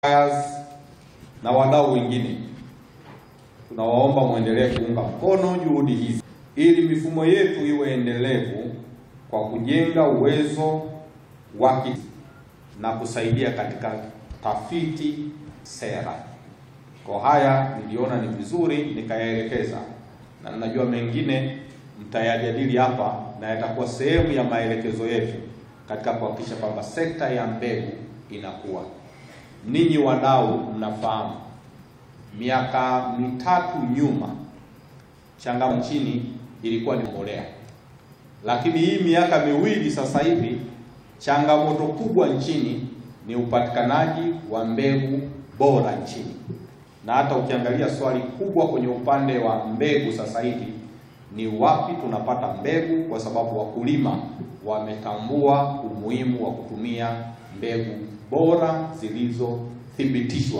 na wadau wengine, tunawaomba mwendelee kuunga mkono juhudi hizi ili mifumo yetu iwe endelevu kwa kujenga uwezo wa na kusaidia katika tafiti sera. Kwa haya niliona ni vizuri nikayaelekeza, na ninajua mengine mtayajadili hapa na yatakuwa sehemu ya maelekezo yetu katika kuhakikisha kwamba sekta ya mbegu inakuwa. Ninyi wadau mnafahamu, miaka mitatu nyuma changamoto nchini ilikuwa ni mbolea, lakini hii miaka miwili sasa hivi changamoto kubwa nchini ni upatikanaji wa mbegu bora nchini, na hata ukiangalia swali kubwa kwenye upande wa mbegu sasa hivi ni wapi tunapata mbegu, kwa sababu wakulima wametambua umuhimu wa kutumia mbegu bora zilizothibitishwa